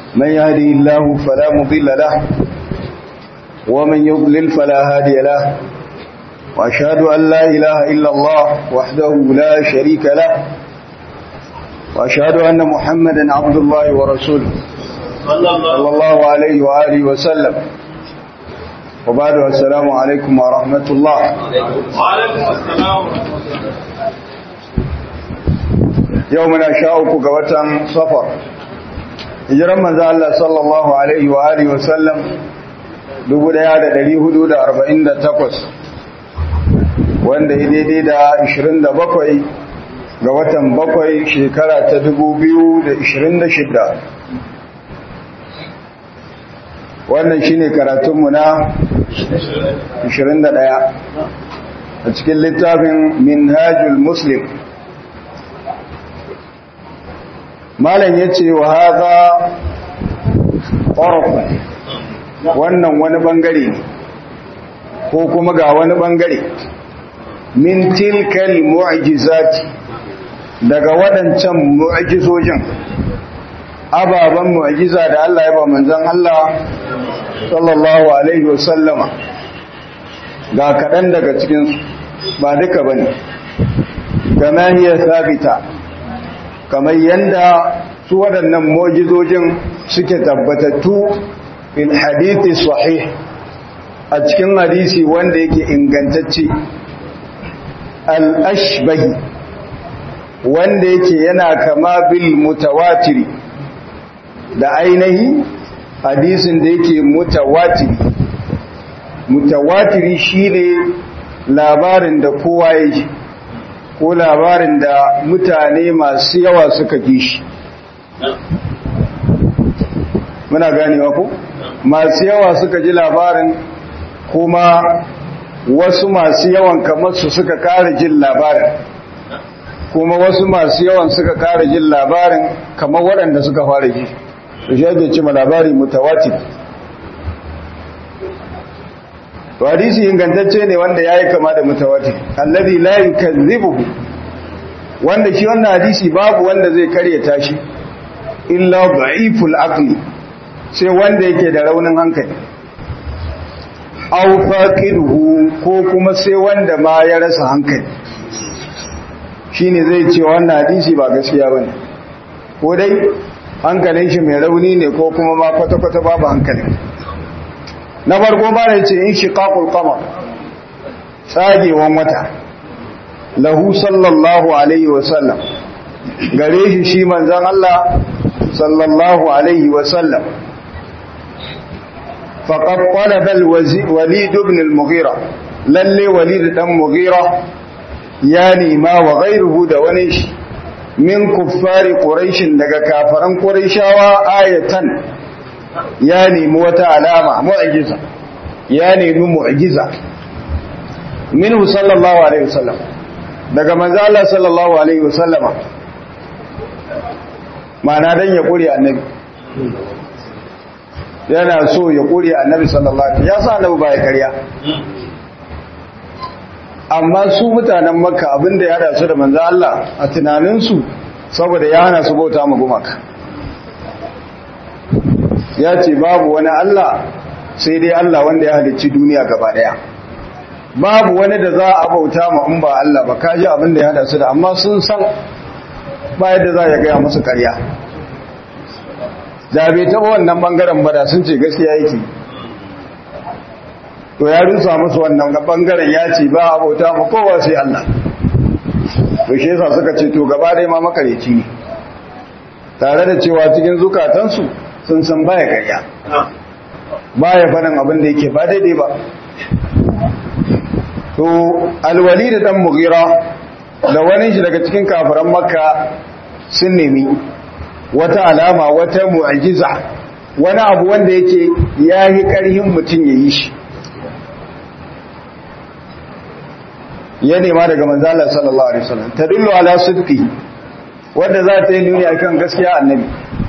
من يهدي الله فلا مضل له ومن يضلل فلا هادي له وأشهد أن لا إله إلا الله وحده لا شريك له وأشهد أن محمدا عبد الله ورسوله صلى الله عليه وآله وسلم وبعد السلام عليكم ورحمة الله وعليكم السلام يومنا شاءك قوة صفر hijiran manzo Allah sallallahu alaihi wa alihi wa sallam 1448 wanda ya daidai da 27 ga watan bakwai shekara ta 2026 wannan shine karatunmu na 21 a cikin littafin minhajul muslim malam ya ce wa haza ƙorafin wannan wani ɓangare ne ko kuma ga wani ɓangare min tilkal mu'jizati daga waɗancan mu'jizojin ababen mu'jiza da Allah ya ba manzon Allah sallallahu alaihi wasallama ga kaɗan daga cikinsu ba duka bane kama hiya sabita kamar yadda su waɗannan mojizojin suke tabbatattu in hadithi sahih a cikin hadisi wanda yake ingantacce al-ashbahi wanda yake yana kama bil mutawatiri da ainihi hadisin da yake mutawatiri mutawatiri shine labarin da kowa ya ji ko labarin da mutane masu yawa suka ji shi muna ganewa ko masu yawa suka ji labarin kuma wasu masu yawan kamar su suka kara jin labarin kuma wasu masu yawan suka kara jin labarin kamar waɗanda suka fara ji da shi ake cima labari mutawatir hadisi ingantacce ne wanda yayi kama da mutawatir alladhi la yukazzibuhu wanda shi wannan hadisi babu wanda zai karyata shi illa da'iful aqli sai wanda yake da raunin hankali aw faqiduhu ko kuma sai wanda ma ya rasa hankali shine zai ce wannan hadisi ba gaskiya bane ko dai hankalin shi mai rauni ne ko kuma ma kwata-kwata babu hankali na farko ba da ce in shiqaqul qamar tsagewan wata lahu sallallahu alaihi wasallam gare shi shi manzon Allah sallallahu alaihi wasallam faqad talaba al-walid ibn al-mughira lalle walid dan mughira ya nima wa ghayruhu da wani shi min kuffari quraish daga kafaran quraishawa ayatan ya nemi wata alama mu'jiza ya nemi mu'jiza minhu sallallahu alaihi wasallam daga manzo Allah sallallahu alaihi wasallam ma'ana dan ya kure annabi yana so ya kure annabi sallallahu alaihi ya sa annabi ba ya karya amma su mutanen makka abinda ya hada su da manzo Allah a tunaninsu saboda ya hana su bauta ma gumaka ya ce babu wani Allah sai dai Allah wanda ya halicci duniya gaba daya babu wani da za a bauta ma in ba Allah ba kaji abin da ya hada su da amma sun san ba yadda za ya gaya musu karya da bai taɓa wannan bangaren ba da sun ce gaskiya yake to ya rusa musu wannan bangaren ya ce ba a bauta ma kowa sai Allah to shi yasa suka ce to gaba dai ma makareci ne tare da cewa cikin zukatansu sun san baya karya baya faɗin abin da yake ba daidai ba to alwali da dan mugira da wani shi daga cikin kafiran makka sun nemi wata alama wata mu'ajiza wani abu wanda yake yayi karhin mutum yayi shi ya nema daga manzala sallallahu alaihi wasallam tadullu ala sidqi wanda za ta yi nuni akan gaskiya annabi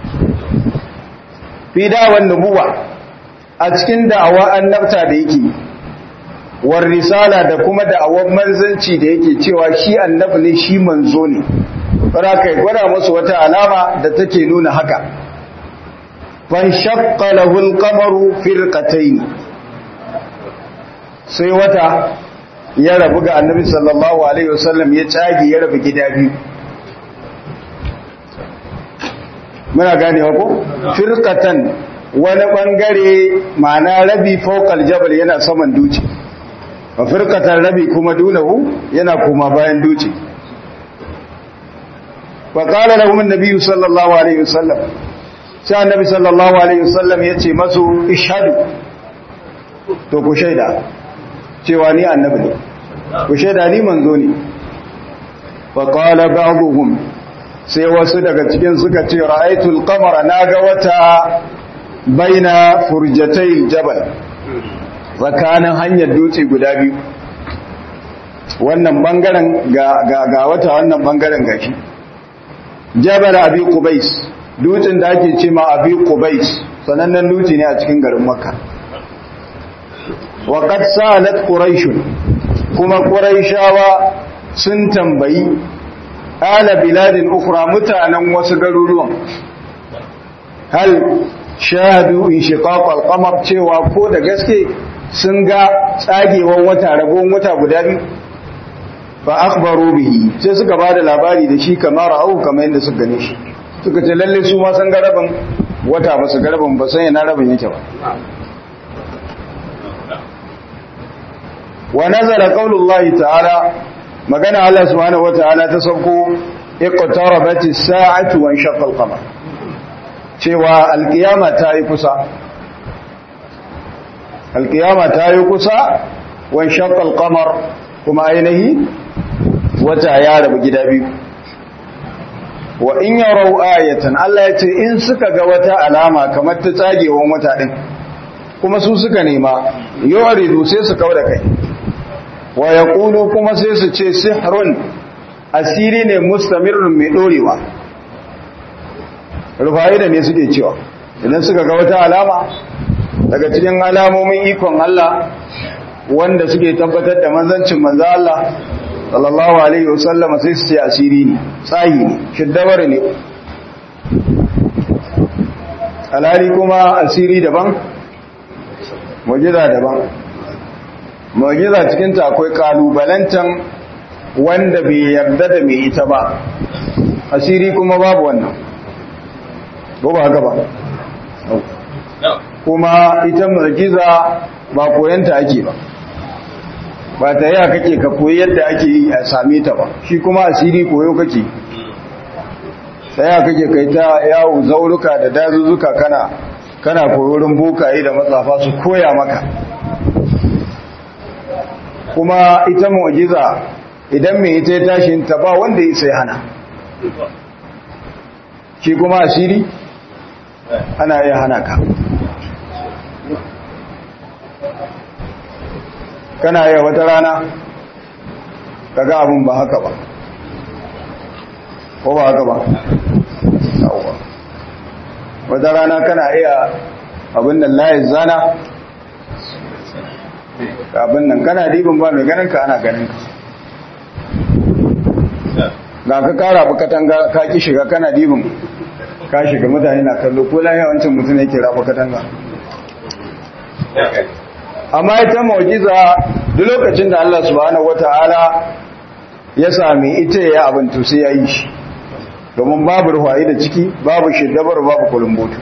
fi da'awan nubuwa a cikin da'awa annabta da yake war risala da kuma da'awar manzanci da yake cewa shi annabi ne shi manzo ne fara kai gwada musu wata alama da take nuna haka fanshaqqa lahu al-qamaru firqatayn sai wata ya rabu ga annabi sallallahu alaihi wasallam ya tsage ya rabu gida biyu muna ganewa ko firqatan wani bangare ma'ana rabi fawqal jabal yana saman duci wa firqatan rabi kuma dunahu yana kuma bayan duci fa qala lahum an-nabi sallallahu alaihi wasallam sai annabi sallallahu alaihi wasallam yace masu ishhadu to ku shaida cewa ni annabi ne ku shaida ni manzo ne fa qala ba'dhum sai wasu daga cikin suka ce ra'aytul qamara naga wata baina furjatai jabal tsakanin hanyar dutse guda biyu wannan bangaren ga ga ga wata wannan bangaren gashi jabal abi qubais dutsen da ake ce ma abi qubais sanannen dutse ne a cikin garin makka wa qad salat quraish kuma quraishawa sun tambayi ala biladin ukhra mutanen wasu garuruwan hal shahadu inshiqaq al-qamar cewa ko da gaske sun ga tsagewar wata rabon wata guda biyu fa akhbaru bihi sai suka bada labari da shi kamar au kamar yadda suka gane shi suka ce lalle su ma san garabin wata ba su garabin ba san yana rabin yake ba wa nazara qaulullahi ta'ala magana Allah subhanahu wata'ala ta sauko iqtarabati as-sa'atu wa inshaqa al-qamar cewa alkiyama ta yi kusa alkiyama ta yi kusa wa inshaqa al-qamar kuma ainihi wata ya rabu gida biyu wa in yarau ayatan Allah ya ce in suka ga wata alama kamar ta tsagewan wata din kuma su suka nema yuridu sai su kauda kai wa yaqulu kuma sai su ce sihrun asiri ne mustamirrun mai dorewa rufayi da ne suke cewa idan suka ga wata alama daga cikin alamomin ikon Allah wanda suke tabbatar da manzancin manzo Allah sallallahu alaihi wasallama sai su ce asiri ne tsayi ne shiddabar ne alhali kuma asiri daban mujiza daban mujiza cikinta akwai kalubalantan wanda bai yarda da mai ita ba asiri kuma babu wannan ba ba haka ba kuma ita mujiza ba koyanta ake ba ba ta yaya kake ka koyi yadda ake yi a same ta ba shi kuma asiri koyo kake ta yaya kake kai ta yawo zauruka da dazuzzuka kana kana koyorin bokaye da matsafa su koya maka kuma ita mu'jiza idan mai ita ya tashi ta ba wanda ya sai hana shi kuma asiri ana iya hana ka kana yi wata rana kaga abin ba haka ba ko ba haka ba wata rana kana iya abin nan layin zana abin nan kana dibin ba mai ganin ka ana ganin ka ga ka kara katanga ka ki shiga kana dibin ka shiga mutane na kallo ko lahiya wancan mutum yake rafa katanga amma ita mu'jiza duk lokacin da Allah subhanahu wataala ya sami ita ya abin to sai ya yi shi domin babu ruwaye da ciki babu shiddabar babu kulumbotu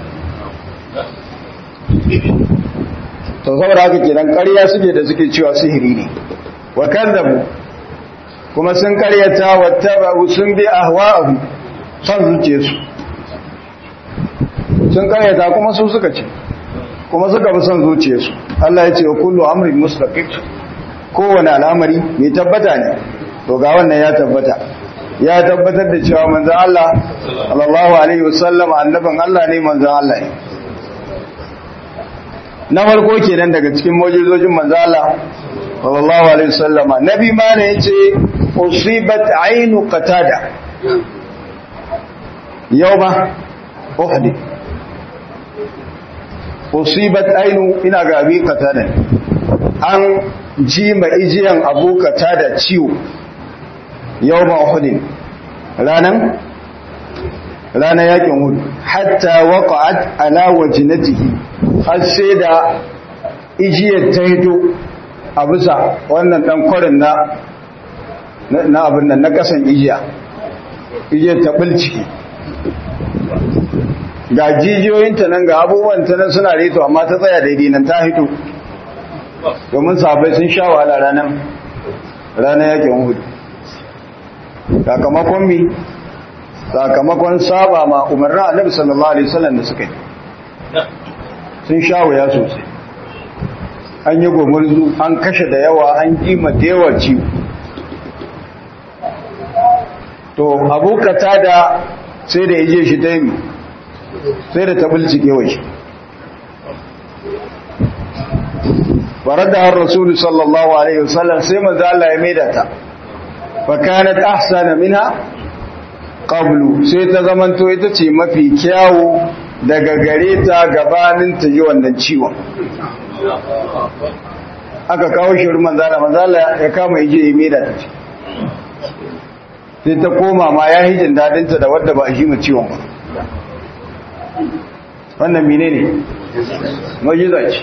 to saboda haka kenan ƙarya suke da suke cewa sihiri ne wa kazzabu kuma sun ƙaryata wattaba'u sun bi ahwa'ahu son zuciyarsu sun ƙaryata kuma su suka ce kuma suka bi son zuciyarsu Allah ya ce wa kullu amrin mustaqim kowane al'amari mai tabbata ne to ga wannan ya tabbata ya tabbatar da cewa manzon Allah sallallahu alaihi wasallam annabin Allah ne manzon Allah ne na farko kenan daga cikin mu'jizojin manzon Allah sallallahu alaihi wasallama nabi ma ne yace usibat ainu qatada yawma uhud usibat ainu ina ga abi qatada an ji ma ijiyan abu qatada ciwo yawma uhud ranan ranan yakin uhud hatta waqa'at ala wajnatihi har sai da ijiyar ta hito a bisa wannan dan kwarin na na abin nan na kasan ijiya ijiyar ta bulci ga jijiyoyinta nan ga abubuwan ta nan suna reto amma ta tsaya daidai nan ta hito domin sabai sun sha wahala ranar ranar yakin hudu sakamakon mi sakamakon saba ma umarnin annabi sallallahu alaihi wasallam da suka yi sun sha wuya sosai an yi gomurzu an kashe da yawa an kima da yawa ciwo to abokata da sai da ije shi ta yi sai da ta bulcike wa shi farar da har rasulu sallallahu alaihi wasallam sai manzo Allah ya maida ta fa kanat ahsana minha qablu sai ta zamanto ita ce mafi kyawu daga gare ta gabanin ta yi wannan ciwon aka kawo shi wurin manzo Allah manzo Allah ya kama yaje ya maida ta ce sai ta koma ma ya hijin dadin ta da wadda ba shi mu ciwon ba wannan menene mu'jiza ce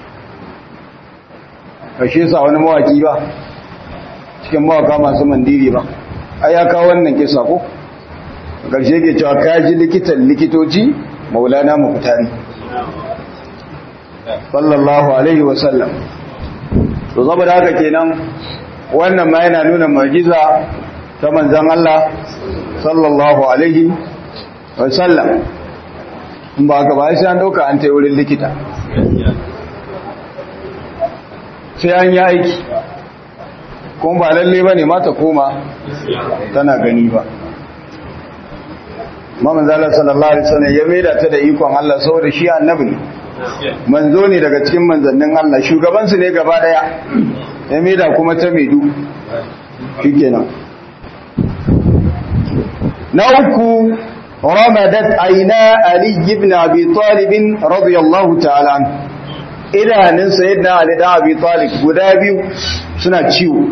kashe sa wani mawaki ba cikin mawaka masu mandiri ba ai ya kawo wannan kisa ko ƙarshe ke cewa kaji likitan likitoci maulana mukutari sallallahu alaihi wasallam to saboda haka kenan wannan ma yana nuna mu'jiza ta manzon Allah sallallahu alaihi wasallam in ba ka ba sai an dauka an tai wurin likita sai an yi aiki kuma ba lalle ba ne mata koma tana gani ba mamman zala sallallahu alaihi wasallam ya maida ta da ikon Allah saboda shi annabi ne manzo ne daga cikin manzannin Allah shugabansu ne gaba daya ya maida kuma ta maidu shikenan na uku ramadat aina ali ibn abi talib radiyallahu ta'ala anhu idanun sayyidina Ali da Abi Talib guda biyu suna ciwo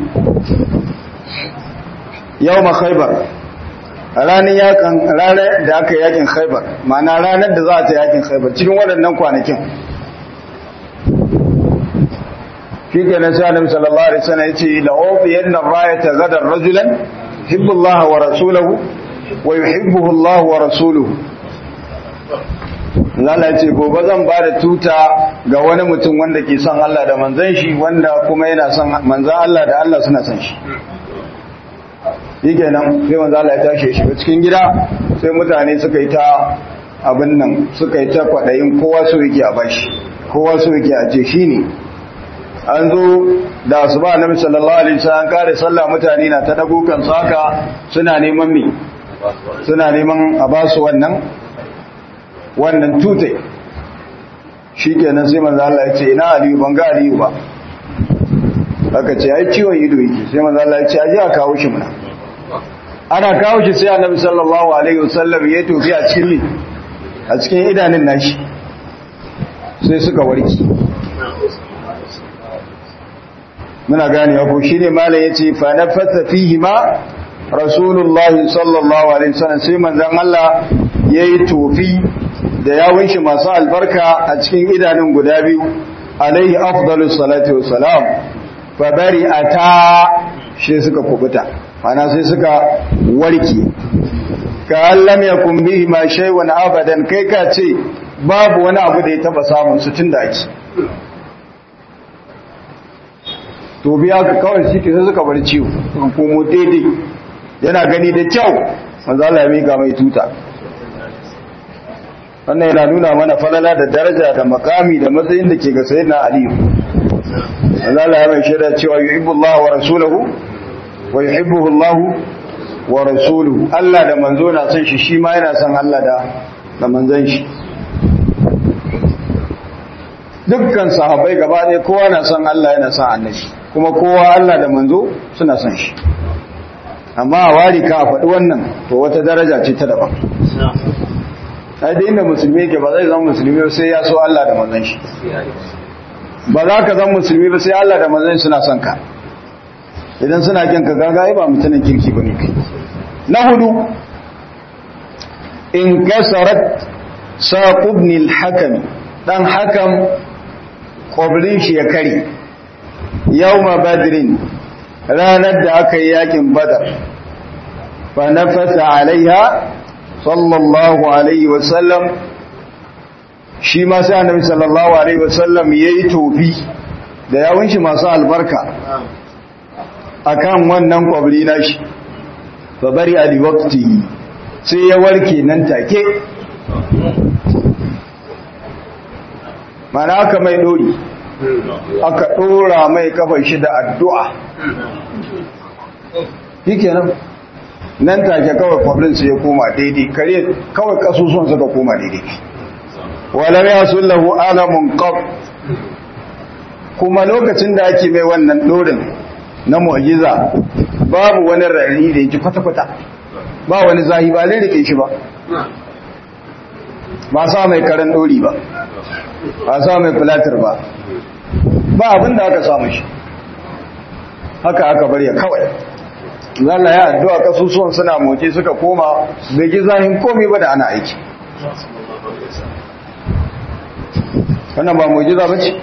yawma Khaibar ranar yakan ranar da aka yakin Khaibar ma'ana ranar da za ta yakin Khaibar cikin waɗannan kwanakin shi ke nan sai Annabi sallallahu alaihi wasallam yace la ufiyanna rayata gadan rajulan yuhibbu Allah wa rasuluhu wa yuhibbuhu Allah wa rasuluhu Allah ce gobe zan ba da tuta ga wani mutum wanda ke son Allah da manzan shi wanda kuma yana son manzan Allah da Allah suna son shi. Yake nan sai manzan Allah ya tashi shi cikin gida sai mutane suka yi ta abin nan suka yi ta kwaɗayin kowa so yake a bashi kowa so yake a ce shi ne. An zo da su ba Annabi sallallahu alaihi wasallam kare sallah mutane na ta dago kan saka suna neman me suna neman a basu wannan wannan tutai shi kenan sai manzo Allah ya ce ina aliyu ban ga aliyu ba aka ce ai ciwon ido yake sai manzo Allah ya ce aje a kawo shi muna ana kawo shi sai annabi sallallahu alaihi wasallam ya tofi a cikin a cikin idanun nashi sai suka warki muna gane ko shine malam yace fa nafasa fihi ma rasulullahi sallallahu alaihi wasallam sai manzon Allah yayi tofi da yawun shi masu albarka a cikin idanun guda biyu alaihi afdalus salati wassalam fa bari ata shi suka kubuta ana sai suka warke ka lam yakun bihi ma shay'un abadan kai ka ce babu wani abu da ya taba samun su tunda ake to biya ka kawai shi ke sai suka bar ciwo suka komo daidai yana gani da kyau manzo Allah ya mika mai tuta wannan yana nuna mana falala da daraja da makami da matsayin da ke ga sayyidina aliyu Allah ya mai shaida cewa yuhibbu Allah wa rasuluhu wa yuhibbuhu Allah wa rasuluhu Allah da manzo na son shi shi ma yana son Allah da da manzon shi dukkan sahabbai gaba ɗaya kowa na son Allah yana son annabi kuma kowa Allah da manzo suna son shi amma a wari ka a faɗi wannan to wata daraja ce ta daban ai da inda musulmi yake ba zai zama musulmi ba sai ya so Allah da manzon shi ba za ka zama musulmi ba sai Allah da manzon suna son ka idan suna kin ka gaga ai ba mutanen kirki bane kai na hudu in kasarat saqubnil hakam dan hakam kwabrin shi ya kare yawma badrin ranar da aka yi yakin badar fa nafasa alaiha sallallahu alaihi wasallam shi ma sai annabi sallallahu alaihi wasallam yayi tofi da yawun shi masu albarka akan wannan kwabri nashi fa bari ali waqti sai ya warke nan take mana aka mai dori aka dora mai kafar shi da addu'a shikenan nan take kawai kwabrin sai ya koma daidai kare kawai kasusuwan suka koma daidai walam yasullahu alamun qab kuma lokacin da ake mai wannan dorin na mu'jiza babu wani rari da yake kwata-kwata ba wani zahi ba lirike shi ba ba sa mai karen dori ba ba sa mai filatar ba ba abin da aka samu shi haka aka bari ya kawai zalla ya addu'a kasusuwan suna moce suka koma bai ji zahin komai ba da ana aiki wannan ba mu'jiza ba ce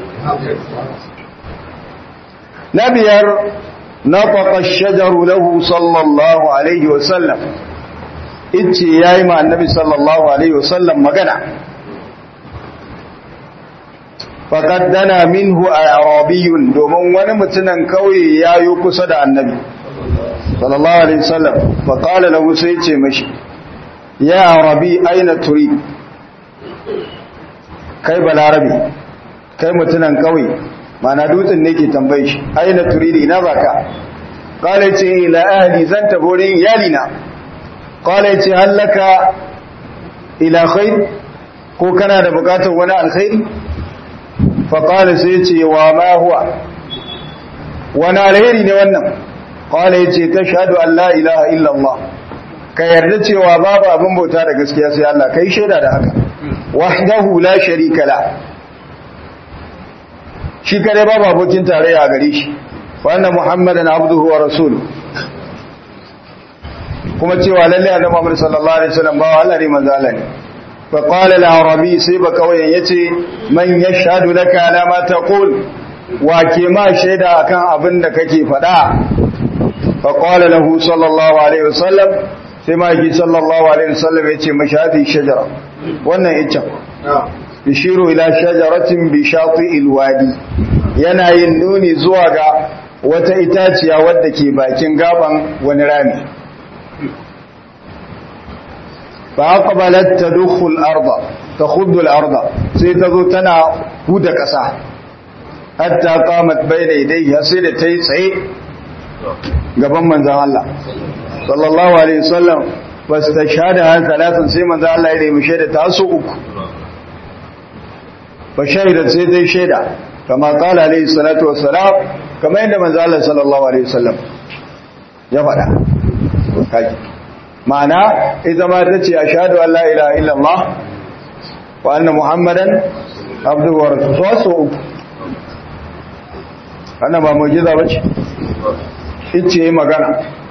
na biyar نطق الشجر له صلى الله عليه وسلم ice yayi ma annabi sallallahu alaihi wasallam magana faqad dana minhu arabiyyun domin wani mutunan kauye yayo kusa da annabi sallallahu alaihi wasallam fa qala lahu sai ce mashi ya arabi aina turid kai balarabi kai mutunan kauye mana dutsen ne ke tambaye shi aina turidi ina zaka qala ce ila ahli zan taborin iyalina qala ce hallaka ila khair ko kana da bukatar wani alkhairi fa qala sai ce wa ma huwa wani alheri ne wannan qala ce tashhadu an la ilaha illa allah ka yarda cewa babu abin bauta da gaskiya sai Allah kai shaida da haka wahdahu la sharika la shi kare babu abokin tarayya a gare shi wannan muhammadan abduhu wa rasuluhu kuma cewa lalle annabi Muhammad sallallahu alaihi wasallam ba Allah ne manzo Allah ne fa qala al-arabi sai ba kawai yace man yashhadu laka ala ma taqul wa ke ma shaida akan abin da kake faɗa fa qala lahu sallallahu alaihi wasallam sai ma yi sallallahu alaihi wasallam yace mashhadi shajara wannan ita yashiru ila shajaratin bi shati'il wadi yana yin nuni zuwa ga wata itaciya wadda ke bakin gaban wani rami fa aqbalat tadkhul al-ardh takhuddu al-ardh sai tazo tana huda kasa hatta qamat bayna yadayhi sai da tayi tsaye gaban manzon Allah sallallahu alaihi wasallam fastashhada thalathan sai manzon Allah ya nemi shaida ta su uku fa shahidat sai dai shaida kama qala alaihi salatu wassalam kama yadda manzon Allah sallallahu alaihi wasallam ya faɗa kaji ma'ana ita ma ta ce ashhadu an la ilaha illallah wa anna muhammadan abduhu wa rasuluhu so uku wannan ba mu'jiza bace ice yi magana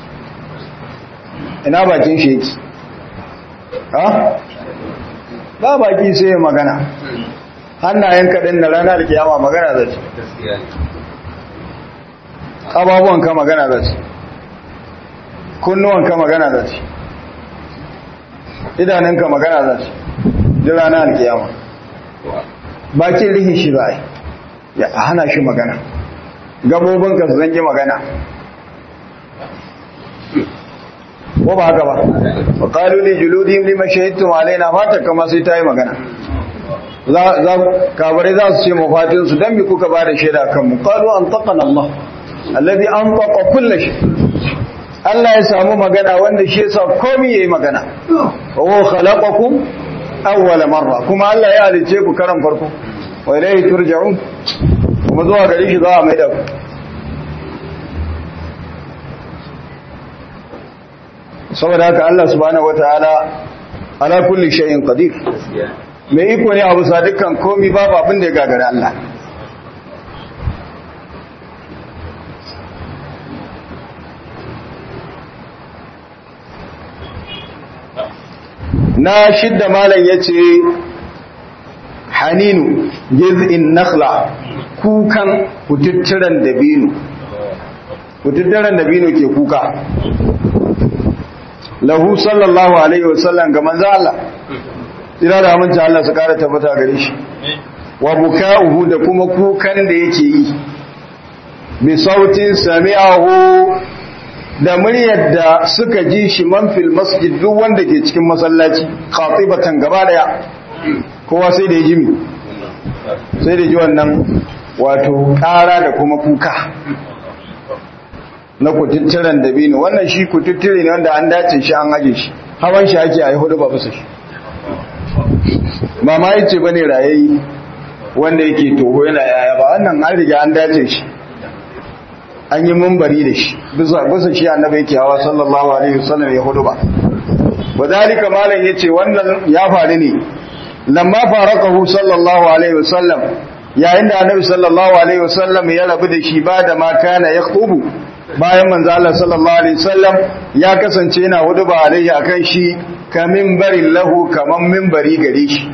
ina bakin shi yake ha ba baki sai ya magana hannayen kaɗin na ranar kiyama magana za ce ƙababuwan ka magana za ce kunnuwan ka magana za ce idanun ka magana za ce ji ranar kiyama bakin rihin shi ba ya hana shi magana gabobinka su zange magana ko ba haka ba wa qalu li juludihim lima shahidtum alaina mata kama sai tayi magana za za kabare za su ce mafatin su dan bi kuka ba da shaida kan mu qalu antaqana Allah alladhi antaqa kull shay Allah ya samu magana wanda shi yasa komai yayi magana wa khalaqakum awwal marra kuma Allah ya halice ku karan farko wa ilayhi turja'un kuma zuwa gare shi za a mai da ku saboda haka Allah subhanahu wataala ala kulli shay'in qadir mai iko ne abu sa dukkan komai babu abin da ya gagara Allah na shidda malam yace haninu jiz'in nakhla kukan kututturan dabino kututturan dabino ke kuka lahu sallallahu alaihi wasallam ga manzo Allah ina da amince Allah su kara tabbata gare shi wa buka'uhu da kuma kukan da yake yi bi sautin sami'ahu da muryar da suka ji shi man fil masjid duk wanda ke cikin masallaci khatibatan gaba daya kowa sai da ya ji mi sai da ji wannan wato kara da kuma kuka na kututturen dabino wannan shi kututtire ne wanda an dace shi an aje shi hawan shi ake a yi hudu ba bisa shi ba ma yace bane rayayi wanda yake toho yana yaya ba wannan an riga an dace shi an yi mumbari da shi bisa bisa shi annabi yake hawa sallallahu alaihi wasallam ya hudu ba wadalika malam yace wannan ya faru ne lamma faraqahu sallallahu alaihi wasallam yayin da annabi sallallahu alaihi wasallam ya rabu da shi ba da ma kana yakhubu bayan manzo Allah sallallahu alaihi wasallam ya kasance yana hudu ba alaihi akan shi ka minbarin lahu kaman minbari gare shi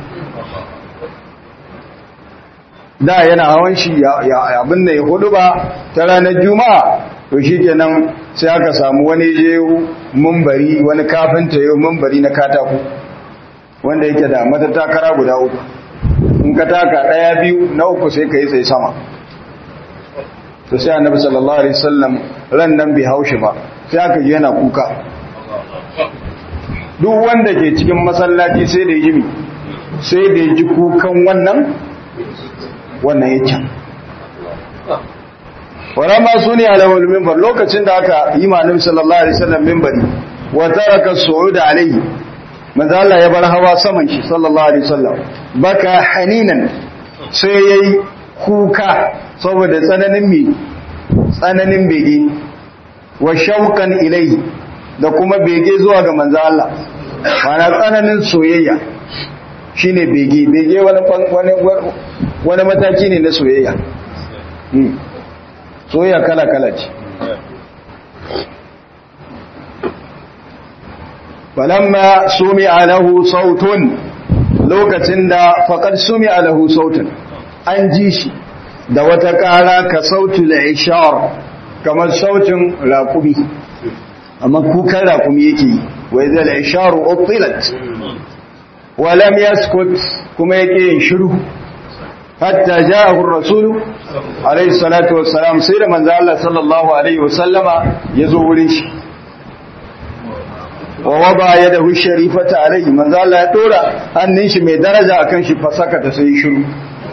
da yana hawan shi abin da ya hudu ba ta ranar juma'a to shi kenan sai aka samu wani je mumbari wani kafinta yau mumbari na katako wanda yake da matattakara guda uku in ka taka ɗaya biyu na uku sai ka yi tsaye sama to sai annabi sallallahu alaihi wasallam ran nan bai haushi ba sai aka ji yana kuka duk wanda ke cikin masallaci sai da yi sai da ji kukan wannan wannan ya can wara ma su ne alawar mimbar lokacin da aka yi manim sallallahu alaihi wasallam mimbari wa taraka su'ud alaihi manzo Allah ya bar hawa saman shi sallallahu alaihi wasallam baka haninan sai yayi kuka saboda tsananin mi tsananin bege wa shauqan ilaihi da kuma bege zuwa ga manzo Allah mana tsananin soyayya shine bege bege wani wani wani mataki ne na soyayya soyayya kala-kala ce falamma sumi alahu sautun lokacin da faƙar sumi alahu sautun an ji shi da wata ƙara ka sautu da ishar kamar sautin raƙumi amma kukan raƙumi yake yi wai zai da isharu optilat walam yaskut kuma yake yin shiru hatta ja'ahu ar-rasul alayhi salatu wassalam sai da manzo Allah sallallahu alaihi wasallama yazo wurin shi wa wada yadahu sharifata alaihi manzo Allah ya dora hannun shi mai daraja akan shi fasaka ta sai shiru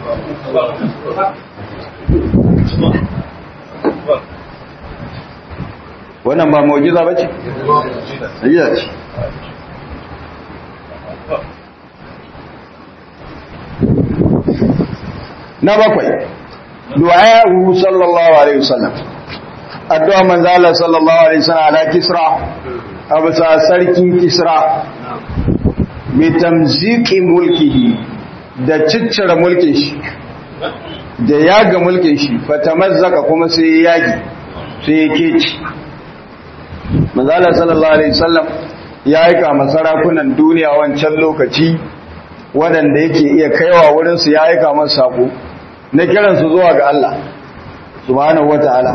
wannan ba mu'jiza bace mu'jiza ce na bakwai du'a'u sallallahu alaihi wasallam addu'a manzo Allah sallallahu alaihi wasallam ala kisra abisa sarkin kisra bi tamziki mulkihi da ciccire mulkin shi da yaga mulkin shi fatamazzaka kuma sai yagi sai yake ci manzo Allah sallallahu alaihi wasallam ya aika masarakunan duniya wancan lokaci waɗanda yake iya kaiwa wurinsu ya aika masu sako na kiransu zuwa ga Allah subhanahu wata'ala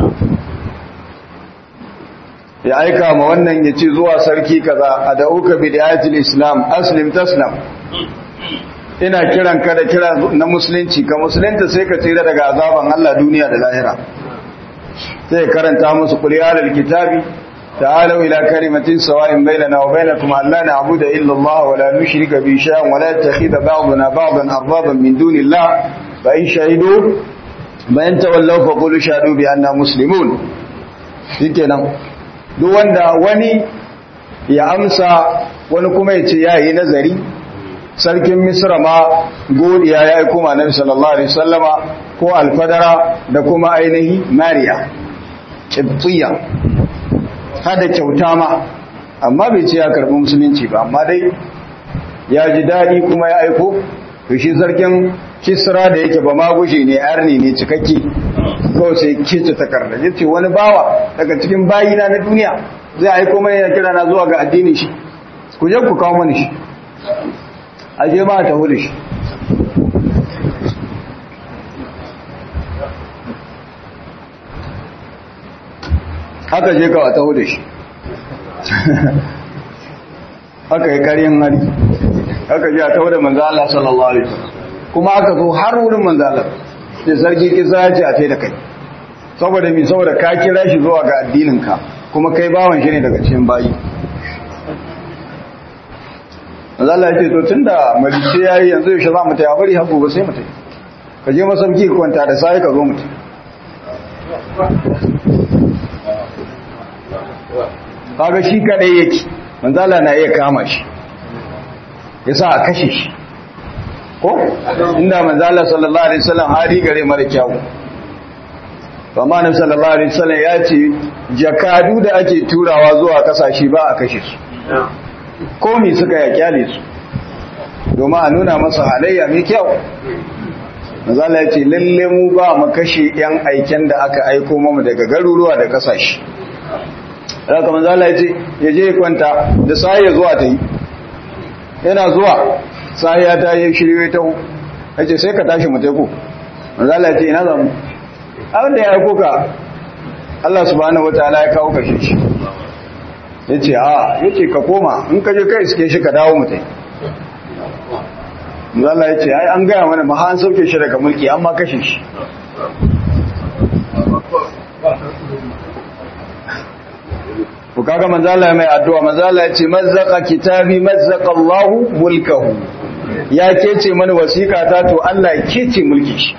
ya aika ma wannan ya ce zuwa sarki kaza a da'uka bidayatul islam aslim taslam ina kiran ka da kira na musulunci ka musulunta sai ka tsira daga azaban Allah duniya da lahira sai karanta musu kuliyar kitabi تعالوا إلى كلمة سواء بيننا وبينكم أن لا نعبد إلا الله ولا نشرك به شيئا ولا يتخذ بعضنا بعضا أربابا من دون الله فإن شهدوا فإن تولوا فقولوا شهدوا بأننا مسلمون shikenan duk wanda wani ya amsa wani kuma ya ce ya yi nazari sarkin misra ma godiya ya aiko ma nabi sallallahu alaihi wasallama ko alfadara da kuma ainihi mariya kibtiya hada kyauta ma amma bai ce ya karbi musulunci ba amma dai ya ji daɗi kuma ya aiko to shi sarkin kisra da yake ba magushe ne arni ne cikakke kawai sai kece takarda ya ce wani bawa daga cikin bayina na duniya zai aiko mai ya kira na zuwa ga addini shi ku je ku kawo mani shi a je ma ta hudu shi aka je ka taho da shi aka yi karyan hari aka je a taho da manzo Allah sallallahu alaihi wasallam kuma aka zo har wurin manzo Allah sai sarki kisa ya ce a tai da kai saboda mi saboda ka kira shi zuwa ga addinin ka kuma kai bawan shi ne daga cikin bayi manzo Allah ya ce to tunda malice yayi yanzu yaushe za mu tayi bari har gobe sai mu tayi ka je masauki ka kwanta da sai ka zo mu tayi kaga shi kadai yake manzo Allah na iya kama shi yasa a kashe shi ko inda manzo Allah sallallahu alaihi wasallam hali gare mara kyau to amma annabi sallallahu alaihi wasallam ya ce jakadu da ake turawa zuwa kasashe ba a kashe su ko me suka ya kyale su domin a nuna masa halayya mai kyau manzo Allah ya ce lalle mu ba mu kashe yan aiken da aka aiko mu daga garuruwa da kasashe haka manzo Allah ya ce ya je kwanta da sai ya zuwa ta yi yana zuwa sai ya ta yi shirye ta yace sai ka tashi mu teku manzo Allah ya ce ina zamu abin da ya aiko ka Allah subhanahu wataala ya kawo kashe shi yace a yace ka koma in ka je kai iske shi ka dawo mu tai manzo Allah ya ce ai an gaya mana ma an sauke shi daga mulki amma kashe shi ku kaga manzo Allah mai addu'a manzo Allah ya ce mazzaqa kitabi mazzaqa Allahu mulkahu ya kece mana wasiƙa ta to Allah ya kece mulki shi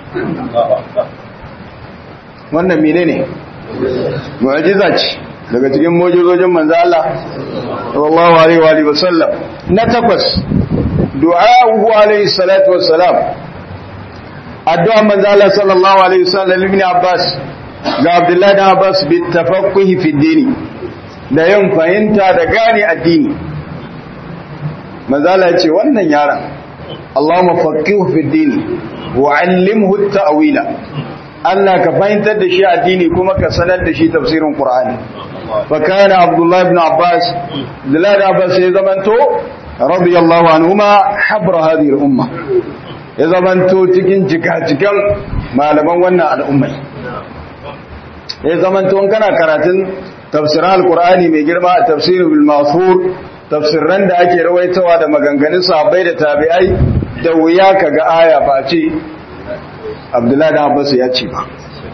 wannan menene mu'jiza ce daga cikin mu'jizojin manzo Allah sallallahu alaihi wa alihi wasallam na takwas du'a'uhu alaihi salatu wassalam addu'a manzo Allah sallallahu alaihi wasallam ibn Abbas ga Abdullahi da Abbas bi tafaqquhi fi dini da yin fahimta da gane addini manzala ce wannan yaron Allahumma faqihu fi dini wa 'allimhu at-ta'wila Allah ka fahimtar da shi addini kuma ka sanar da shi tafsirin Qur'ani fa kana Abdullah ibn Abbas Abdullah ibn Abbas ya zamanto radiyallahu anhuma habra hadhihi al-umma ya zamanto cikin jikajikan malaman wannan al'ummai ya zamanto kana karatun tafsirin alkur'ani mai girma a tafsirin bilmasur tafsirran da ake rawaitawa da maganganun sahabbai da tabi'ai da wuya ka ga aya ba ce abdullahi da abbas ya ce ba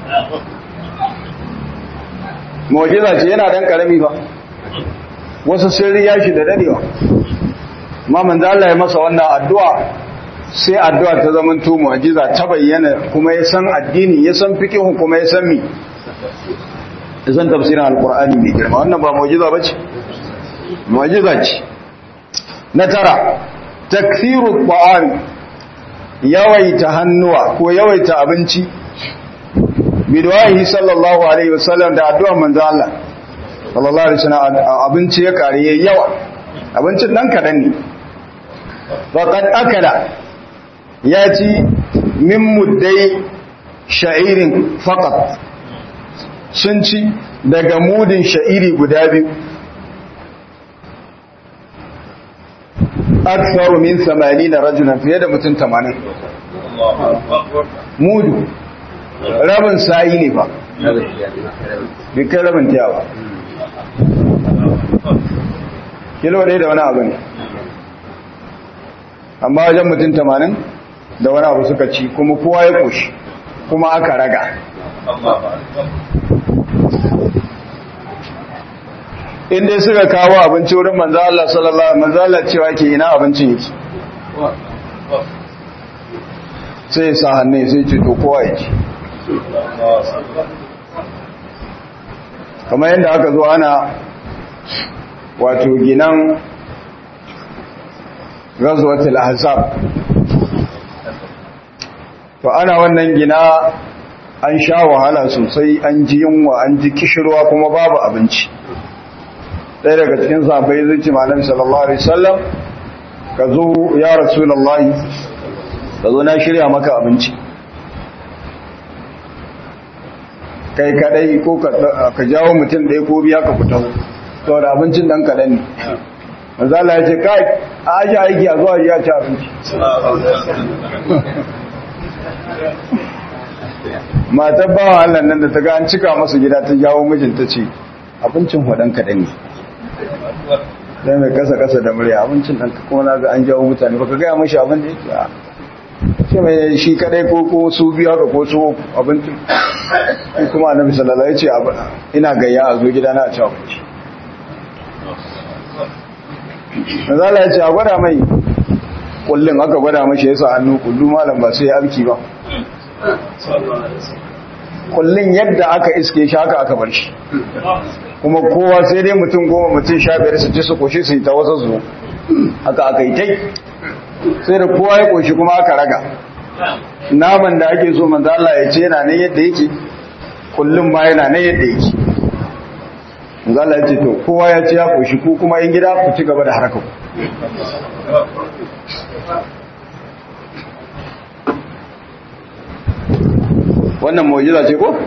mu'jiza ce yana dan karami ba wasu sirri ya shi da dadewa amma manzo Allah ya masa wannan addu'a sai addu'a ta zamanto mu'jiza ta bayyana kuma ya san addini ya san fiqh kuma ya san mi zan tafsirin alkur'ani mai girma wannan ba mu'jiza bace mu'jiza ce na tara takthiru ta'am yawaita hannuwa ko yawaita abinci bidwahi sallallahu alaihi wasallam da addu'ar manzo Allah sallallahu alaihi wasallam abinci ya kare yayi yawa abincin dan kadan ne faqad akala ya ci min muddai sha'irin faqat sun ci daga mudin sha'iri guda biyu aksaru min samani na rajunan fiye da mutum tamanin mudu rabin sa'i ne ba bikin rabin tiya ba kilo ɗaya da wani abu ne amma wajen mutum tamanin da wani abu suka ci kuma kowa ya ƙoshi kuma aka raga inda suka kawo abinci wurin manzo Allah sallallahu alaihi manzo Allah cewa ke ina abincin yake sai sa hannu sai ce to kowa yake kamar yadda aka zo ana wato ginan ghazwatul ahzab to ana wannan gina an sha wahala sosai an ji yunwa an ji kishirwa kuma babu abinci ɗaya daga cikin sahabbai zai ce malam sallallahu alaihi wasallam ka zo ya rasulullahi ka zo na shirya maka abinci kai kadai ko ka jawo mutum ɗaya ko biya ka fita saboda abincin dan kaɗan ne manzo Allah ya ce kai a aji aiki a zuwa ya ci abinci matar bawa Allah nan da ta ga an cika masa gida ta jawo mijinta ce abincin hudan kaɗan ne sai mai kasa kasa da murya abincin ɗan kuma na ga an jawo mutane ba ka gaya mashi abin da yake a sai mai shi kadai ko ko su biyu haka ko su abincin kuma annabi sallallahu alaihi wasallam ya ce ina gayya a zo gidana a ci abinci Mazala ya ce a gwada mai kullum aka gwada mashi ya sa hannu kullu malam ba sai ya abki ba. Kullum yadda aka iske shi haka aka bar shi. Kuma kowa sai dai mutum goma mutum sha biyar su ci su koshi su yi ta wasu su haka aka yi tai. Sai da kowa ya koshi kuma aka raga. Naman da ake so manzo Allah ya ce yana nan yadda yake kullum ma yana nan yadda yake. zala ce to kowa ya ce ya koshi ku kuma yin gida ku ci gaba da harkar wannan mu'jiza ce ko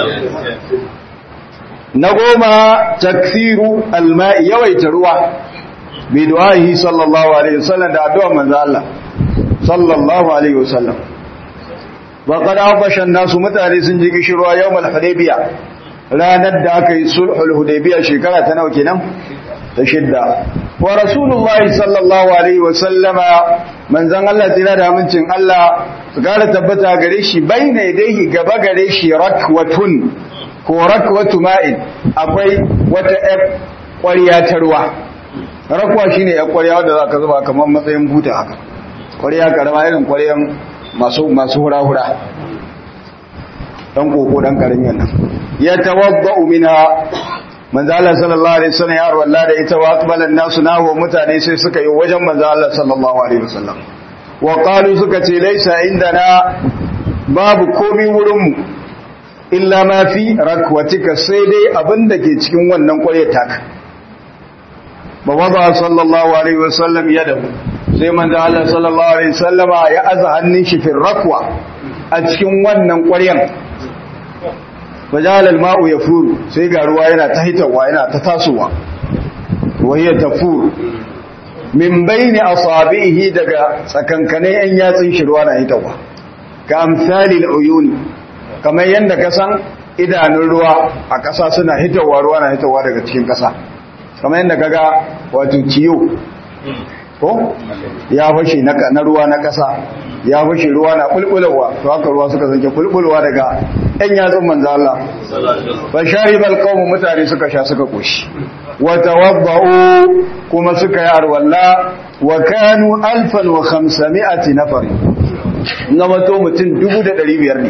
na goma taksiru alma'i yawaita ruwa bi du'ahi sallallahu alaihi wasallam da addu'a manzo Allah sallallahu alaihi wasallam wa qad afasha nasu mutane sun ji kishirwa yawmal hudaybiyah ranar da aka yi sulhul hudaybiya shekara ta nawa kenan ta shidda wa rasulullahi sallallahu alaihi wa sallama manzon Allah tsira da amincin Allah su gara tabbata gare shi baina yadayhi gaba gare shi rakwatun ko rakwatu ma'in akwai wata ƴar ƙwarya ta ruwa rakwa shine ƴar ƙwarya wanda zaka zuba kamar matsayin buta haka ƙwarya karama irin ƙwaryan masu masu hura-hura dan koko dan karamin nan ya tawaddau minha manzo Allah sallallahu alaihi wasallam ya arwalla da ita wa aqbala an-nasu nahu mutane sai suka yi wajen manzo Allah sallallahu alaihi wasallam wa qalu suka ce laisa indana babu komai wurin mu illa ma fi rakwatika sai dai abinda ke cikin wannan kwaye taka ba wada sallallahu alaihi wasallam yadahu sai manzo Allah sallallahu alaihi wasallama ya aza hannun shi fi rakwa a cikin wannan ƙwaryan fajal al-ma'u yafuru sai ga ruwa yana ta hitawa yana ta tasowa wahiya tafur min baini asabihi daga tsakankane yan yatsin shi ruwa na hitawa ka amsali al-uyun kamar yanda ka san idanun ruwa a ƙasa suna hitawa ruwa na hitawa daga cikin ƙasa kamar yanda kaga wato ciyo ko ya fashe na ruwa na ƙasa ya fashe ruwa na bulbulowa to haka ruwa suka zanke bulbulowa daga ɗan yatsun manzo Allah fa sharibal qawm mutane suka sha suka koshi wa tawabba'u kuma suka yi arwalla wa kanu alfan wa khamsami'ati nafar ngama to mutum 1500 ne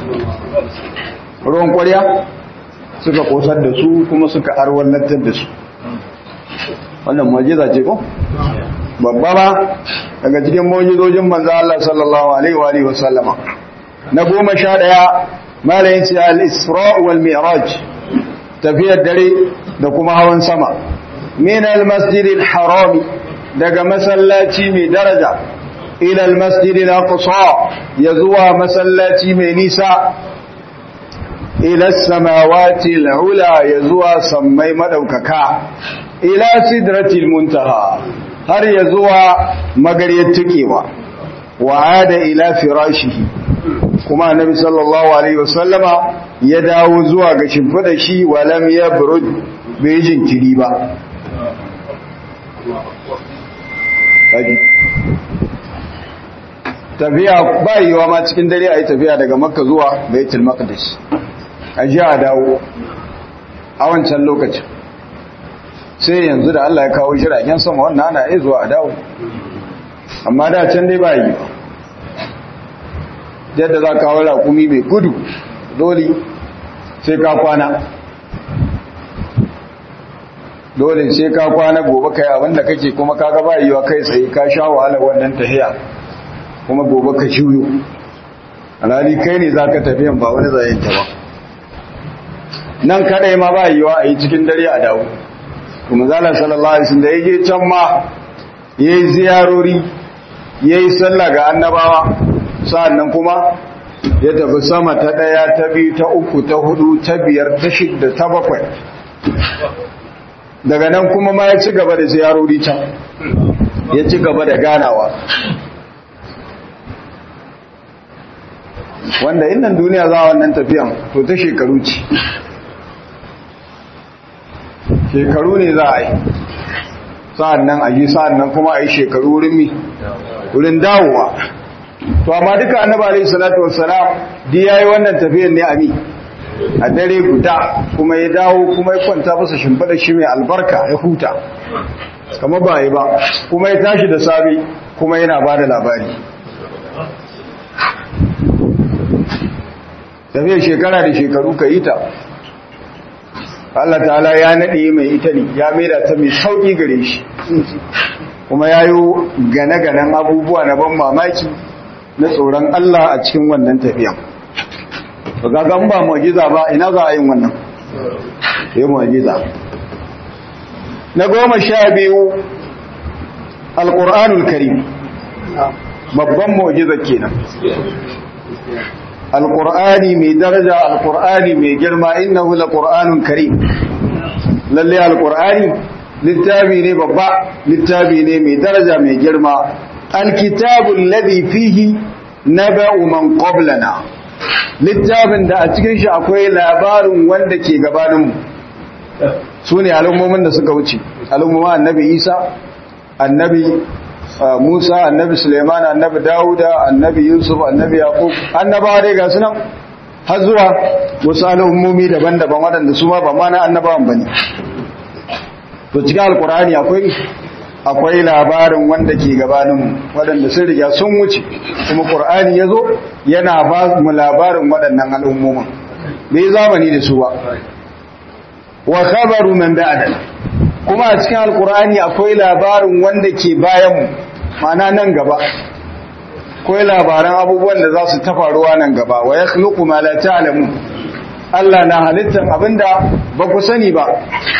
ruwan ƙwarya suka kosar da su kuma suka arwallatar da su wannan mu'jiza ce ko babba ba daga cikin mujizojin manzo Allah sallallahu alaihi wa alihi wasallama na goma sha daya malayin ce al-isra wal mi'raj tafiyar dare da kuma hawan sama min al-masjid al-haram daga masallaci mai daraja ila al-masjid al-aqsa ya zuwa masallaci mai nisa ila as-samawati al-ula ya zuwa sammai madaukaka ila sidratil muntaha har ya zuwa magariyar tukewa wa ada ila firashihi kuma annabi sallallahu alaihi wasallama ya dawo zuwa ga shimfidar shi walam yabrud bai jinkiri ba tafiya ba yiwa ma cikin dare a yi tafiya daga makka zuwa baitul maqdis a ji a dawo a wancan lokacin sai yanzu da Allah ya kawo jiragen sama wannan ana iya zuwa a dawo amma da can dai ba yi ba yadda za ka kawo raƙumi mai gudu dole sai ka kwana dole sai ka kwana gobe kai abinda kake kuma kaga ba yiwa kai tsaye ka sha wahala wannan tahiya kuma gobe ka shuyo alhali kai ne za ka tafiyan ba wani zayen ta ba nan kadai ma ba yiwa a yi cikin dare a dawo kuma zala sallallahu alaihi wasallam da yaje can ma yayi ziyarori yayi sallah ga annabawa sa'annan kuma ya tafi sama ta daya ta biyu ta uku ta hudu ta biyar ta shidda ta bakwai daga nan kuma ma ya ci gaba da ziyarori can ya ci gaba da ganawa wanda innan duniya za wannan tafiyan to ta shekaru ce shekaru ne za a yi sa'an nan a yi sa'an nan kuma a yi shekaru wurin mi wurin dawowa to amma duka annaba alaihi salatu wassalam di yayi wannan tafiyar ne a mi a dare guda kuma ya dawo kuma ya kwanta masa shimfiɗa shi mai albarka ya huta kama ba yi ba kuma ya tashi da sabi kuma yana ba da labari tafiyar shekara da shekaru ka yi ta Allah ta'ala ya naɗe mai ita ne ya maida ta mai sauƙi gare shi kuma ya yi gane-ganen abubuwa na ban mamaki na tsoron Allah a cikin wannan tafiyan ba gagan ba mu'jiza ba ina za a yin wannan yi mu'jiza na goma sha biyu alƙur'anul karim babban mu'jiza kenan alƙur'ani mai daraja alƙur'ani mai girma innahu laqur'anun karim lalle alƙur'ani littafi ne babba littafi ne mai daraja mai girma alkitabul ladhi fihi naba'u man qablana littafin da a cikin shi akwai labarin wanda ke gabaninmu su ne al'ummomin da suka wuce al'ummomin annabi isa annabi musa annabi suleiman annabi dawuda annabi yusuf annabi yaqub annabawa dai ga sunan har zuwa wasu al'ummomi daban-daban waɗanda su ma ba ma na annabawan ba ne to cikin alkur'ani akwai akwai labarin wanda ke gabaninmu waɗanda sun riga sun wuce kuma ƙur'ani ya zo yana ba mu labarin waɗannan al'ummomin bai zamani da su ba wa khabaru man ba'da kuma a cikin alkur'ani akwai labarin wanda ke bayanmu mana nan gaba akwai labaran abubuwan da za su ta faruwa nan gaba wa yakhluqu ma la ta'lamu Allah na halittar abinda ba ku sani ba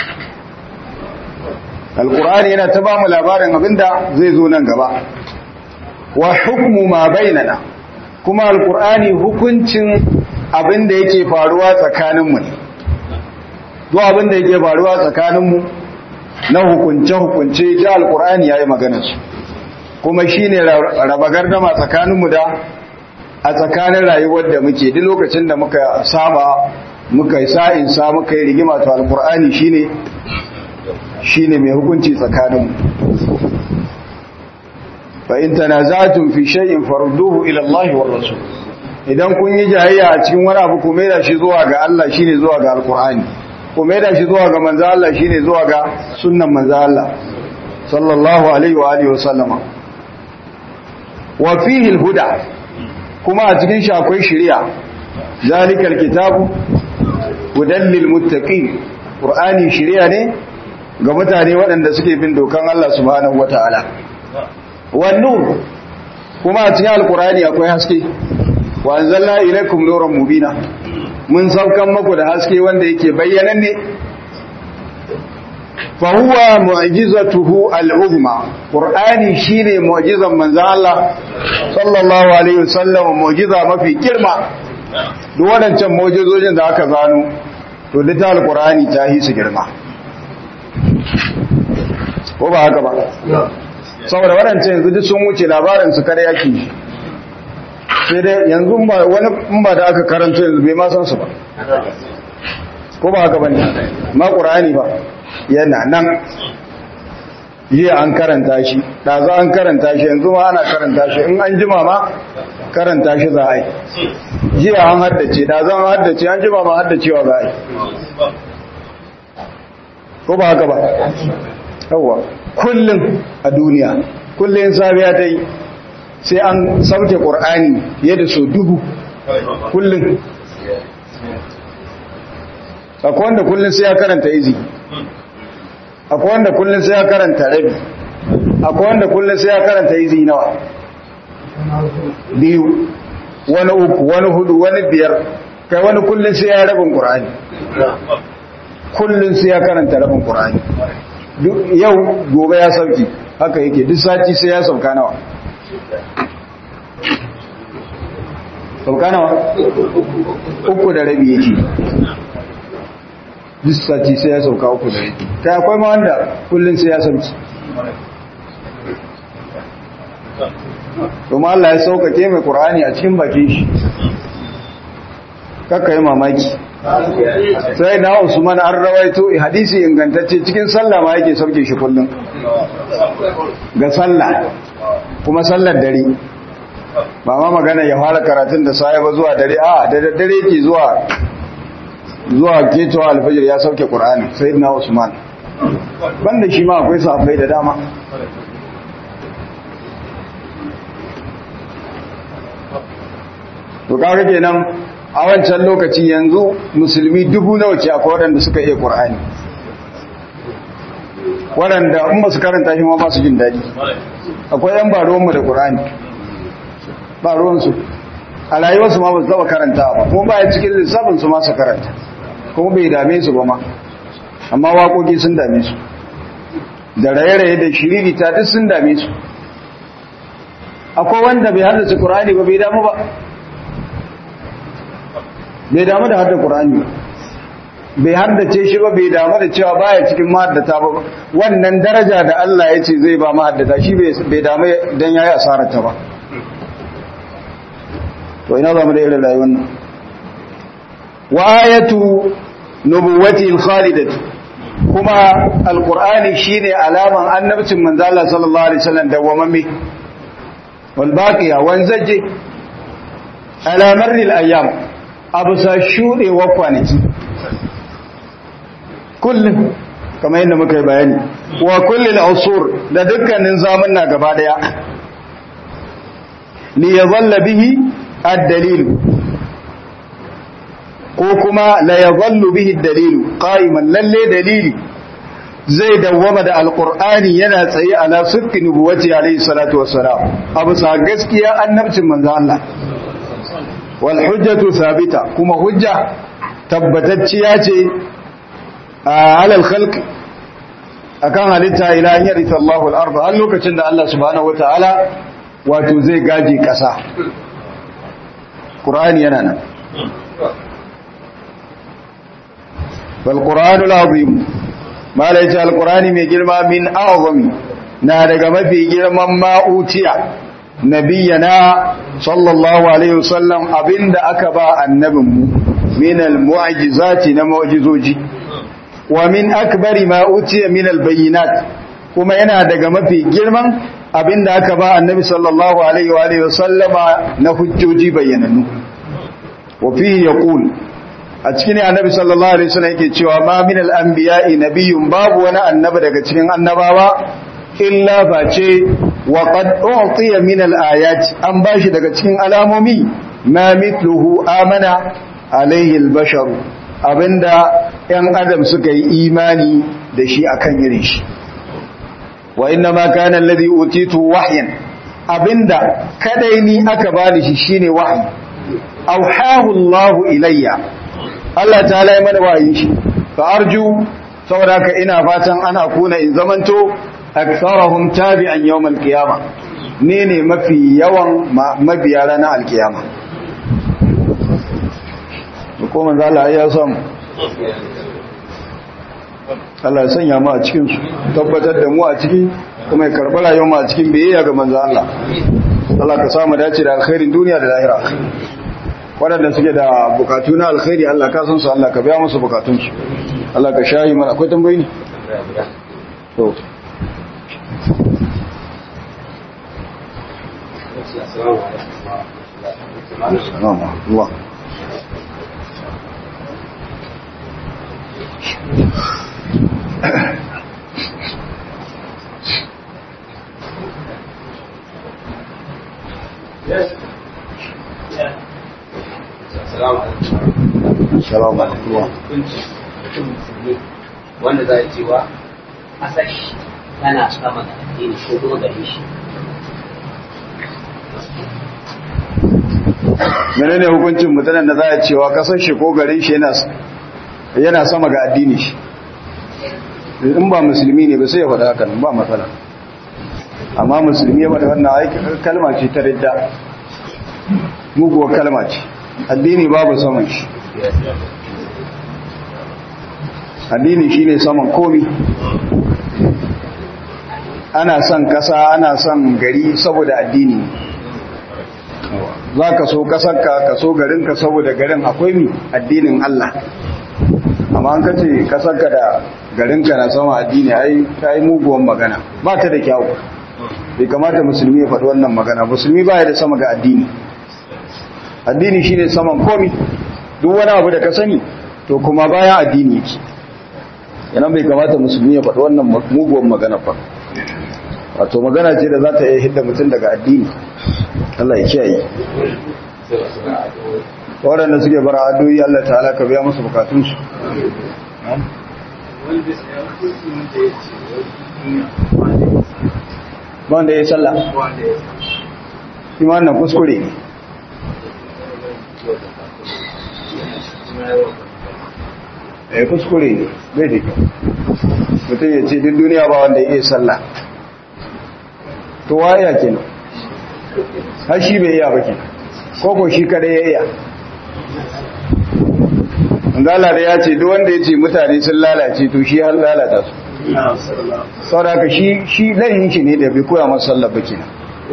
alkur'ani yana ta ba mu labarin abinda zai zo nan gaba wa hukmu ma bainana kuma alkur'ani hukuncin abinda yake faruwa tsakaninmu ne duk abinda yake faruwa tsakaninmu na hukunce hukunce ji alkur'ani yayi magana su kuma shine raba gardama tsakaninmu da a tsakanin rayuwar da muke duk lokacin da muka saba muka yi sa'in sa muka yi rigima to alkur'ani shine shine mai hukunci tsakaninmu fa in tanaza'tum fi shay'in farudduhu ila Allah war rasul idan kun yi jayayya a cikin wani abu ku maida shi zuwa ga Allah shine zuwa ga alqur'ani ku maida shi zuwa ga manzo Allah shine zuwa ga sunnan manzo Allah sallallahu alaihi wa alihi wa sallama wa fihi alhuda kuma a cikin shi akwai shari'a zalikal kitabu hudan lil muttaqin qur'ani shari'a ne ga mutane waɗanda suke bin dokan Allah subhanahu wata'ala wannan kuma a cikin alkurani akwai haske wa anzalna ilaykum nuran mubina mun saukan maku da haske wanda yake bayyanan ne fa huwa mu'jizatuhu al-uzma qur'ani shine mu'jizan manzon Allah sallallahu alaihi wasallam mu'jiza mafi girma duk waɗancan mu'jizojin da aka zano to da alkurani ta yi su girma ko ba haka ba saboda waɗancan yanzu duk sun wuce labarin su kare yake sai dai yanzu wani in ba da aka karanta yanzu bai ma san su ba ko ba haka bane ma qur'ani ba yana nan jiya an karanta shi ɗazu an karanta shi yanzu ma ana karanta shi in an jima ma karanta shi za a yi jiya an haddace ɗazu an haddace an jima ma haddacewa za a yi ko ba haka ba yawwa kullum a duniya kullum safiya ta yi sai an sauke ƙur'ani fiye da so dubu kullum akwai wanda kullum sai ya karanta izi akwai wanda kullum sai ya karanta rabi akwai wanda kullum sai ya karanta izi nawa biyu wani uku wani hudu wani biyar kai wani kullum sai ya rabin ƙur'ani kullum sai ya karanta rabin ƙur'ani yau gobe ya sauki haka yake duk sati sai ya sauka nawa sauka nawa uku da rabi yake duk sati sai ya sauka uku da rabi kai akwai ma wanda kullum sai ya sauki kuma Allah ya saukake mai Qur'ani a cikin bakin shi kakka yi mamaki sai na usman an rawaito hadisi ingantacce cikin sallah ma yake sauke shi kullum ga sallah kuma sallar dare ba ma magana ya fara karatun da sai ba zuwa dare a da dare yake zuwa zuwa ketowa alfajir ya sauke qur'ani sayyidina usman banda shi ma akwai sahabbai da dama to kaga kenan a wancan lokaci yanzu musulmi dubu nawa ce akwai waɗanda suka iya qur'ani waɗanda in ba su karanta shi ma ba su jin daɗi akwai yan ba ruwanmu da qur'ani ba ruwansu a rayuwarsu ma ba su taɓa karanta ba kuma ba ya cikin lissafin su ma su karanta kuma bai dame su ba ma amma waƙoƙi sun dame su da raye-raye da shiririta duk sun dame su akwai wanda bai haddace ƙur'ani ba bai damu ba bai damu da hadda ƙur'ani bai haddace shi ba bai damu da cewa baya cikin mahaddata ba wannan daraja da Allah ya ce zai ba mahaddata shi bai damu don ya yi asararta ba to ina za mu da irin rayuwar nan wa ayatu nubuwati al-khalidati kuma alqur'ani shine alaman annabcin manzo Allah sallallahu alaihi wasallam dawwamamme wal baqiya wanzaje ala marri al-ayyam abusa shude wa kwanaki kullum kamar yadda muka yi bayani wa kullil usur da dukkanin zamanna gaba daya li yadhalla bihi ad-dalil ko kuma la yadhallu bihi ad-dalil qa'iman lalle dalili zai dawwama da alqur'ani yana tsaye ala sirri nubuwati alayhi salatu wassalam abu sa gaskiya annabcin manzo Allah wal hujjatu thabita kuma hujja tabbatacciya ce ala al-khalq akan halitta ila an yarita Allahu al-ardh har lokacin da Allah subhanahu wataala wato zai gaji kasa Qur'ani yana nan والقرآن العظيم ما ليس القرآن من جرما من أعظم نادق ما في جرما ما أوتيا نبينا صلى الله عليه وسلم أبند أكبا النبي من المعجزات نمعجزوجي ومن أكبر ما أوتي من البينات kuma yana daga mafi girman abinda aka ba annabi sallallahu alaihi wa alihi wasallama na hujjoji bayyanannu wa fihi yaqul a cikin annabi sallallahu alaihi wasallam yake cewa ma min al-anbiya'i nabiyyun babu wani annabi daga cikin annabawa illa face wa qad u'tiya min al-ayati an bashi daga cikin alamomi ma mithluhu amana alaihi al-bashar abinda yan adam suka yi imani da shi akan irin shi wa inna ma kana alladhi utitu wahyan abinda kadai ni aka bani shi shine wahyi auhahu Allah ilayya Allah ta lai mana wayi shi fa arju saboda ka ina fatan ana kuna in zamanto aktharahum tabi'an yawm al-qiyama ne ne mafi yawan mabiya ranar al-qiyama ko manzo Allah ya samu Allah ya sanya mu a cikin su tabbatar da mu a ciki kuma ya karɓi rayuwar mu a cikin biyayya ga manzo Allah Allah ka samu dace da alkhairin duniya da lahira waɗanda suke da bukatu na alkhairi Allah ka san su Allah ka biya musu bukatunsu Allah ka shayi mana akwai tambayi ne to Allah Yes. Yeah. Salamu alaikum. wanda za a cewa asashi tana sama da addini ko kuma gare shi Menene hukuncin mutanen da za a cewa kasar shi ko garin shi yana sama ga addini shi? In ba musulmi ne ba sai ya faɗa haka nan ba matsala. Amma musulmi ya faɗa wannan aiki kalma ce ta ridda. Muguwar kalma ce. Addini babu saman shi. addini shine saman komi ana son kasa ana son gari saboda addini za ka so kasarka ka so garinka saboda garin akwai mi addinin Allah amma an kace kasarka da garinka na sama addini ai ta yi muguwan magana ba ta da kyau bai kamata musulmi ya faɗi wannan magana musulmi ba ya da sama ga addini addini shine saman komi duk wani abu da ka sani to kuma bayan addini yake yana bai kamata musulmi ya faɗi wannan muguwan magana ba wato magana ce da za ta iya hidda mutum daga addini Allah ya kiyaye waɗanda suke bara addu'o'i Allah ta'ala ka biya musu bukatunsu wanda ya sallah shi ma wannan kuskure ne ya kuskure ne bai da kyau mutum ya ce duk duniya ba wanda ya iya sallah to waya kenan har shi bai iya ba kenan koko shi kada ya iya Ngala da ya ce duk wanda ya ce mutane sun lalace to shi har lalata su saboda shi shi layin shi ne da bai koya masa sallah ba kenan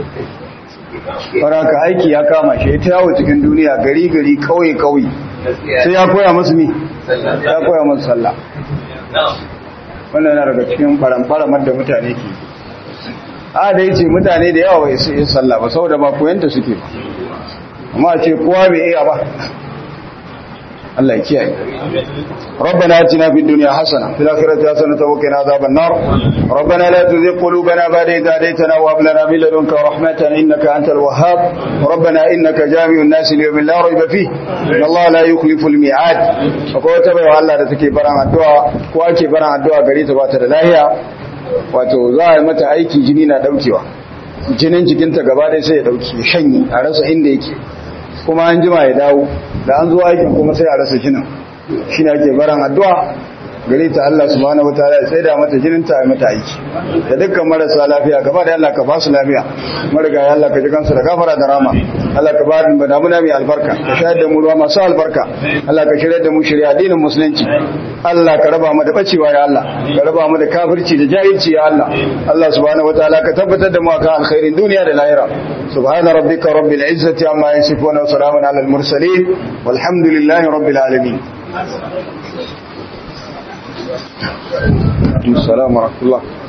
saboda aiki ya kama shi ta yawo cikin duniya gari gari kauye kauye sai ya koya masu mi ya koya masu sallah wannan yana daga cikin faramfaramar da mutane ke a da ya ce mutane da yawa bai su yi sallah ba saboda ba koyanta suke ba amma ce kowa bai iya ba Allah ya kiyaye ربنا اتنا في الدنيا حسنه في الاخره حسنه وقنا عذاب النار ربنا لا تزغ قلوبنا بعد إذ هديتنا وهب لنا من لدنك رحمه انك انت الوهاب ربنا انك جامع الناس ليوم لا ريب فيه ان الله لا يخلف الميعاد akwai wata baiwa Allah da take baran addu'a ko ake baran addu'a gare ta bata da lahiya wato za a yi mata aiki jini na daukewa jinin jikinta gaba ɗaya sai ya dauke ya shanye a rasa inda yake kuma an jima ya dawo da an zo aikin kuma sai a rasa jinin shi ne ake baran addu'a gare ta Allah subhanahu wa ta'ala ya tsaida mata jinin ta mata aiki da dukkan marasa lafiya gaba da Allah ka ba su lafiya mariga ya Allah ka ji kansu da gafara da rama Allah ka ba mu damuna mai albarka ka shayar da mu ruwa masu albarka Allah ka shirya da mu shirya addinin musulunci Allah ka raba mu da bacewa ya Allah ka raba mu da kafirci da jahilci ya Allah Allah subhanahu wa ta'ala ka tabbatar da mu akan alkhairin duniya da lahira subhana rabbika rabbil izzati amma yasifun wa salamun alal mursalin walhamdulillahi rabbil alamin السلام ورحمة الله